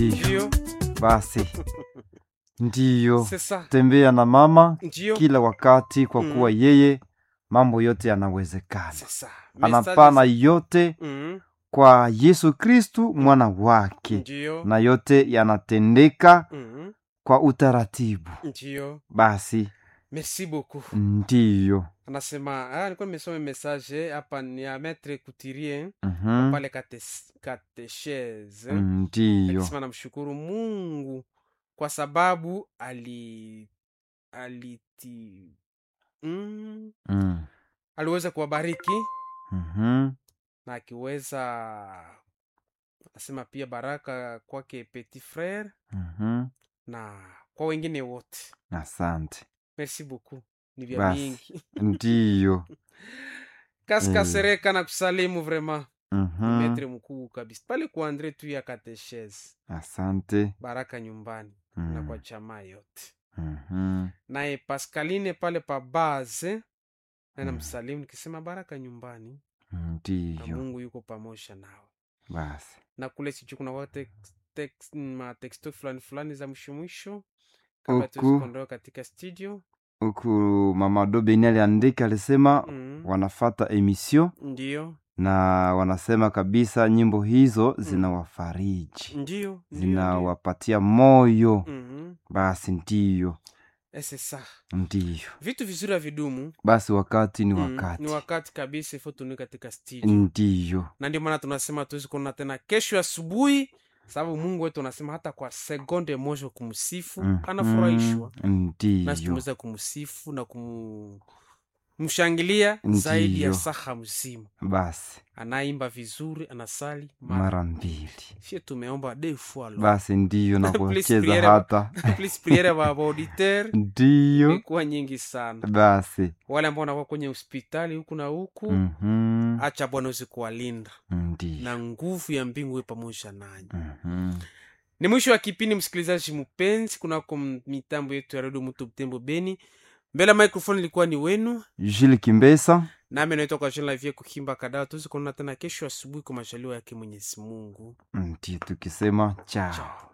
Ndio, basi ndiyo c'est ça. tembea na mama Ndio, kila wakati kwa Mhm. kuwa yeye mambo yote yanawezekana c'est ça. anapana Message- yote Mhm, kwa yesu kristu mwana wake Ndio, na yote yanatendeka mhm, kwa utaratibu ndio. basi Merci beaucoup. ndiyo Anasema ah, nilikuwa nimesoma message hapa ni ya Maître Couturier Mhm. pale kate- katechese ndiyo akisema namshukuru Mungu kwa sababu ali aliti mm, Mm. aliweza kuwabariki Mhm. na akiweza anasema pia baraka kwake petit frere Mhm. na kwa wengine wote asante merci beaucoup ni vya Basi. mingi ndiyo kaska Mm. sereka na kusalimu vraiment Mhm. metre mkuu kabisa pale kwa andre tu ya katechese asante baraka nyumbani na Mm. kwa jamaa yote Mhm. naye pascaline pale pa base naye Mm. msalimu nikisema baraka nyumbani na ndiyo mungu yuko pamoja nawe basi na kule sijui kuna wa tex- tex- matexto fulani fulani za mwisho mwisho kabla Huku. tuwezi kuondoka katika studio huku mama dobeni aliandika alisema mm. wanafata emission ndio na wanasema kabisa nyimbo hizo zinawafariji ndio ndio, ndio. zinawapatia moyo Mhm. basi ndiyo Eh, c'est ça ndiyo vitu vizuri havidumu basi wakati ni Mm, wakati ni wakati kabisa ifo tuni katika studio ndiyo na ndio maana tunasema tuwezi kuona tena kesho asubuhi sababu mungu wetu anasema hata kwa sekonde moja kumsifu Mhm. anafurahishwa nasi ndiyo tumeweza kumsifu na kumshangilia zaidi ya Ndiyo. saha mzima basi anaimba vizuri anasali mara mara mbili sie tumeomba de fois lo basi ndiyo na Please, kucheza priere- hata please priere wa auditeur ndiyo imekuwa nyingi sana basi wale ambao wanakuwa kwenye hospitali huku na huku Mhm. acha bwana uweze kuwalinda ndiyo na nguvu ya mbingu iwe pamoja nanyi Mhm. ni mwisho wa kipindi msikilizaji mpenzi kunako m- mitambo yetu ya redio mutu mtembo beni mbele ya microphone ilikuwa ni wenu Jules Kimbesa nami naitwa kwa jina la vie kuhimba kadaa tuwezi kuonana tena kesho asubuhi kwa majaliwa yake mwenyezi mungu ndiyo tukisema chao chao